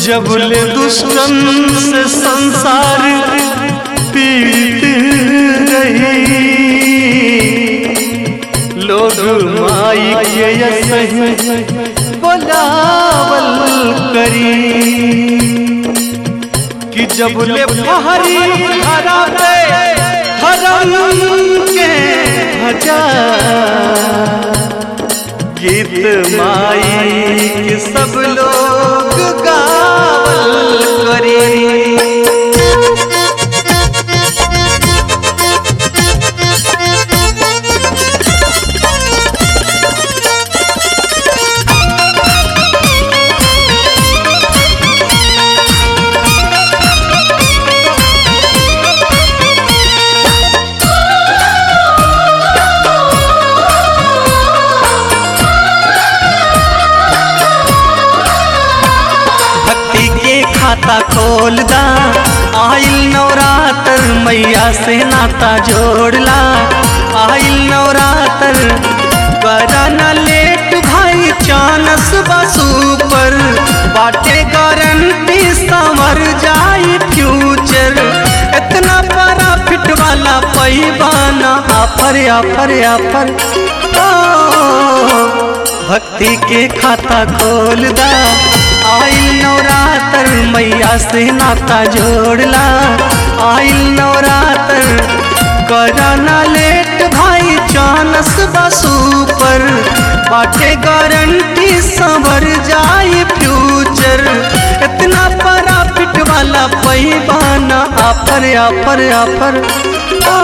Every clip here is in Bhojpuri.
जब ले दुश्मन से संसार पीड़ित रही लोग माई के सही बोलावल करी कि जब ले पहाड़ी हरा पे हरम के हजार गीत माई के सब लोग गावल करी भक्ति के खाता खोल दा आइल नवरात्र मैया से नाता जोड़ला आइल नवरात्र करा न लेट भाई चानस बसू पर बाटे गारंटी संवर जाई फ्यूचर इतना बड़ा फिट वाला पैबाना आफर आफर आफर ओ भक्ति के खाता खोल दा आइल नवरात्र मैया से नाता जोड़ला आइल नवरात्र कराना लेट भाई चानस बसू पर बाटे गारंटी संवर जाई फ्यूचर इतना बड़ा फिट वाला पैबाना आफर आफर आफर ओ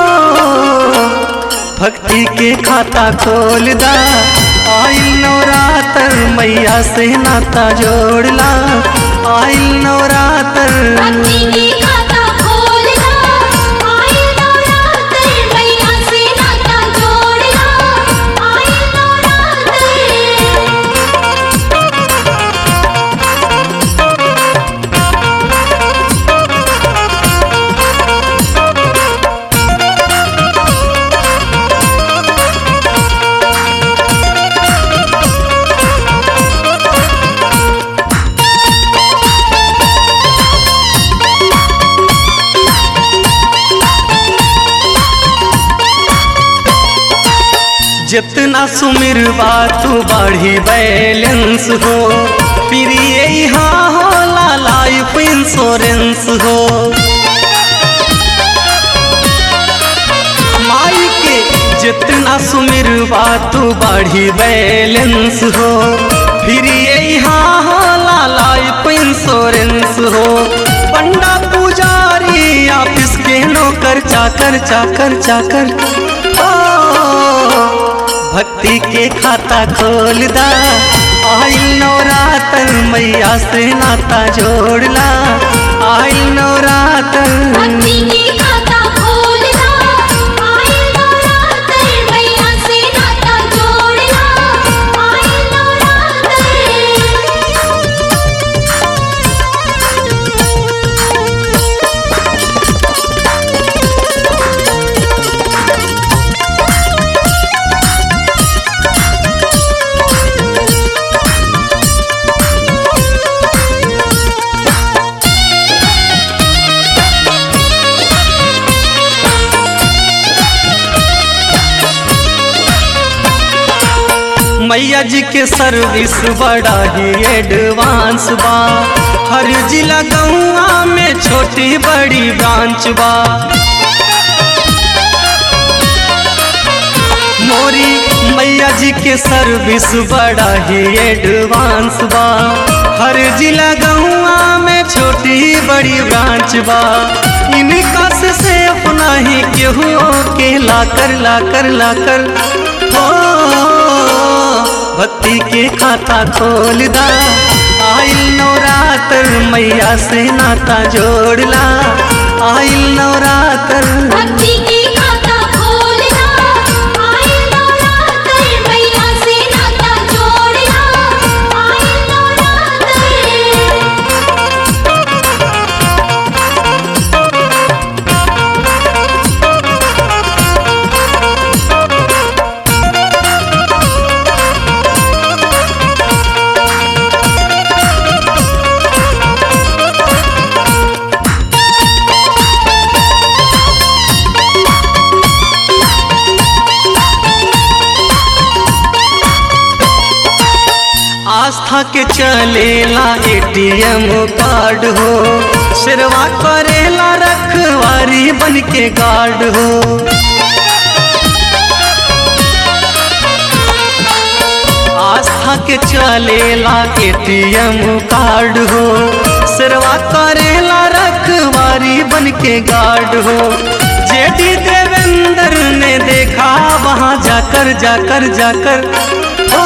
भक्ति के खाता खोल दा आइल नवरात्र मैया से नाता जोड़ला आइल नवरात्र भक्ति की खाता खोलना आए नवरात्र मैया से नाता जोड़ना आए नवरात्र जितना सुमिर तू बढ़ी बैलेंस हो फिर ये यहाँ होला लाइफ इंश्योरेंस हो माई के जितना सुमिर तू बढ़ी बैलेंस हो फिर ये यहाँ होला लाइफ इंश्योरेंस हो पंडा पुजारी ऑफिस के नौकर चाकर चाकर चाकर ओ भक्ति के खाता खोल दा आइल नवरात्र मैया से नाता जोड़ला आइल नवरात्र भक्ति की खाता खोलना आए नवरात्र मैया से नाता जोड़ना आए नवरात्र मैया जी के सर्विस बड़ा ही एडवांस बा हर जिला गौआ में छोटी बड़ी ब्रांच बा मोरी मैया जी के सर्विस बड़ा ही एडवांस बा हर जिला गौआ में छोटी बड़ी ब्रांच बा इनका से सेफ नहीं केहू के लाकर लाकर लाकर हो भक्ति के खाता खोल दा आइल नवरात्र मैया से नाता जोड़ला आइल नवरात्र भक्ति की खाता खोलना आए नवरात्र मैया से नाता जोड़ना आए नवरात्र ओ आस्था के चलेला एटीएम कार्ड हो शेरवा करेला रखवारी बन के गार्ड हो आस्था के चलेला एटीएम कार्ड हो शेरवा करेला रखवारी बन के गार्ड हो जेडी देवेंद्र ने देखा वहाँ जाकर जाकर जाकर ओ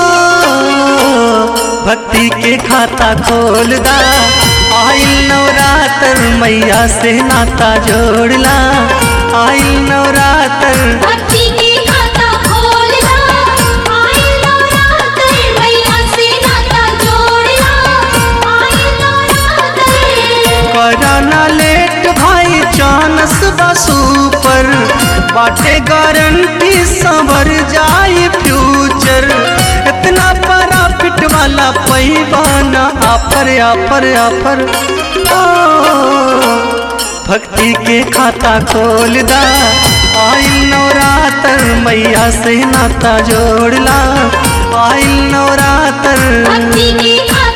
भक्ति के खाता खोल दा आइल नवरात्र मैया से नाता जोड़ला आइल नवरात्र भक्ति के खाता खोलना आइल नवरात्र मैया से नाता जोड़ना आइल नवरात्र कराना लेट भाई चानस बसू पर बाटे गारंटी संवर जाई फ्यूचर इतना प्रॉफिट वाला पैबाना आफर आफर आफर ओ भक्ति के खाता खोल दा आइल नवरात्र मैया से नाता जोड़ला आइल नवरात्र भक्ति के खाता